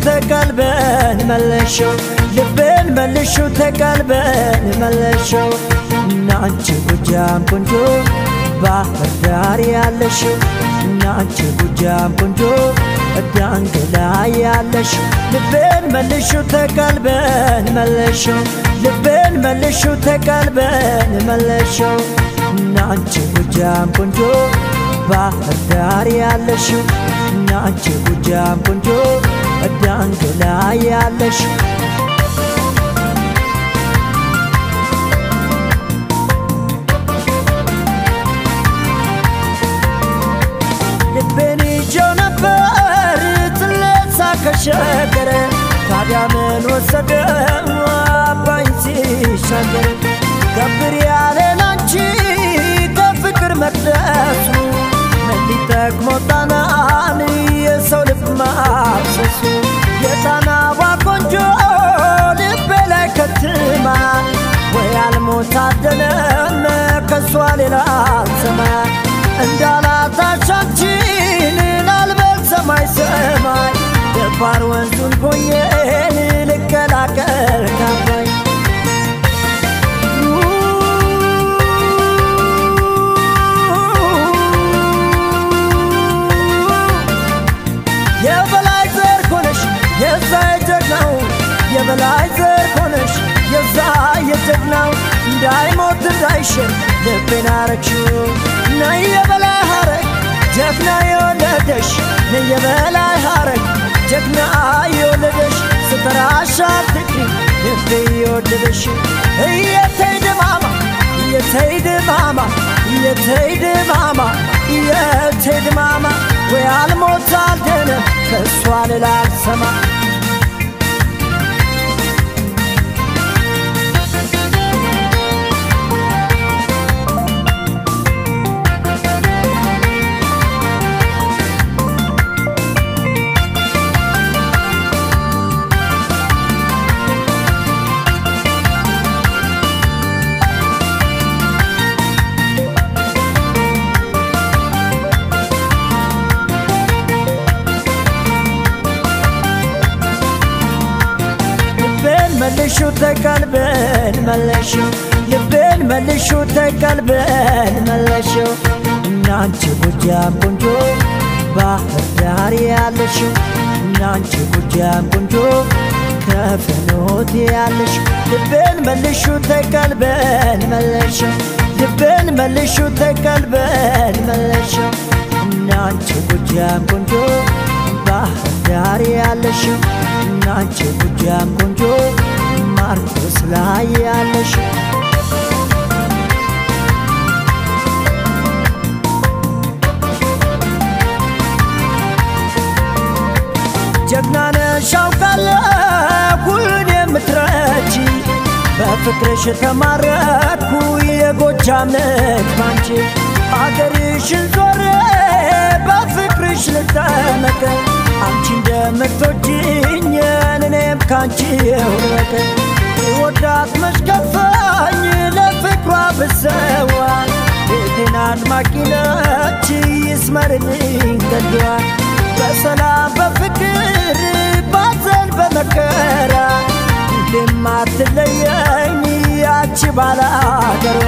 ተቀልበን መለሸው ልቤን መልሹ ተቀልበን መለሸው እናንቺ ጎጃም ቆንጆ ባህር ዳር ያለሽው እናንቺ ጎጃም ቆንጆ ዳንግላ ያለሽው ልቤን መልሹ ተቀልበን መለሸው ልቤን መልሹ ተቀልበን መለሸው እናንቺ ጎጃም ቆንጆ ባህር ዳር ያለሽው እናንቺ ጎጃም ቆንጆ ዳንግላ ያለሽው ልቤን ይዤው ነበር ትለሳ ከሸገረ ታዲያ ምን ወሰደው አባኝ ሲሻገር ከብር ያለን አንቺ ከፍቅር መቅደሱ ምን ሊጠቅሞ ጣናን የሰው ልብ ማብሰሱ የጣናዋ ቆንጆ ልቤ ላይ ከትማ ወይ አልሞታደለም ከሷ ሌላ አልሰማ እንዳላታሻችን ላልበል ሰማይ ሰማይ ደፋር ወንዙን ቦዬን ልቀላቀል ካባይ የበላይ ዘር ሆነሽ የዛ የጀግናው የበላይ ዘር ሆነሽ የዛ የጀግናው እንዳይሞት እንዳይሽር ልቤን አረግሽው ነይ የበላይ ሐረግ ጀግና የወለደሽ ነይ የበላይ ሐረግ ጀግና የወለደሽ ስተራሻ ትቅሪ ልቤ የወደደሽ እየተይ ድማማ እየተይ ድማማ እየተይ ድማማ እየተይ ድማማ ወይ አልሞት አልደነ ከእሷ ሌላ አልሰማ መልሹ ተቀልበን መለሽው ልቤን መልሹ ተቀልበን መለሽው እናንቺ ጎጃም ቆንጆ ባህር ዳር ያለሽው እናንቺ ጎጃም ቆንጆ ከፍኖት ያለሽው ልቤን መልሹ ተቀልበን መለሽው ልቤን መልሹ ተቀልበን መለሽው እናንቺ ጎጃም ቆንጆ ባህር ዳር ያለሽው እናንቺ ጎጃም ቆንጆ ማርቆስ ላይ ያለሽው ጀግና ነሽ አውቃለሁ ሁሉን የምትረጂ በፍቅርሽ ተማረኩ የጎጃም ልጅ ባንቺ አገርሽን ዞሬ በፍቅርሽ ልጠመቅ አንቺ እንደምትወጂኝ እኔም ካንቺ የውረቀ ወዳት መሽከፋኝ ለፍቅሯ ብሰዋ ቤቴን አድማቂ ነች ይስመርልኝ ገድዋ በሰላም በፍቅር ባዘን በመከራ ሁሌም አትለየኝ ያቺ ባላገሯ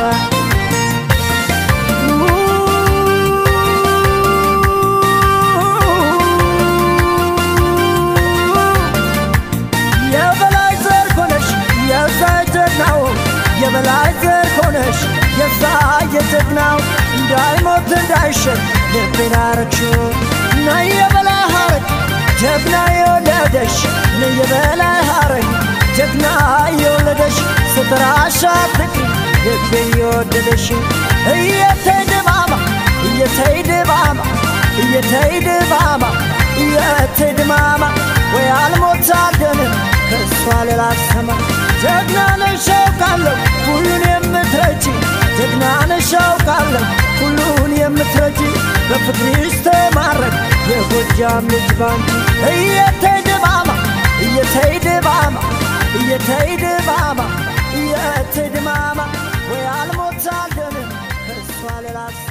የበላይ ዘር ሆነሽ የዛ ጀግናው የበላይ ዘር ሆነሽ የዛ የጀግናው እንዳይሞት እንዳይሸር ልቤን አረግሽው ነይ የበላይ ሐረግ ጀግና የወለደሽ ነይ የበላይ ሐረግ ጀግና የወለደሽ ስትራሻ ትቅሪ ልቤ የወደደሽ እየተይ ድማማ እየተይ ድማማ እየተይ ድማማ እየተይ ድማማ ወይ አልሞት አልደንም ከእሷ ሌላ ሰማ ጀግና ነሽ አውቃለሁ ሁሉን የምትረጂ ጀግና ነሽ አውቃለሁ ሁሉን የምትረጂ በፍቅርሽ ተማረክ የጎጃም ልጅ ባንቺ እየተይ ድማማ እየተይ ድማማ እየተይ ድማማ እየተይ ድማማ ወይ አልሞት አልደንም ከእሷ ሌላ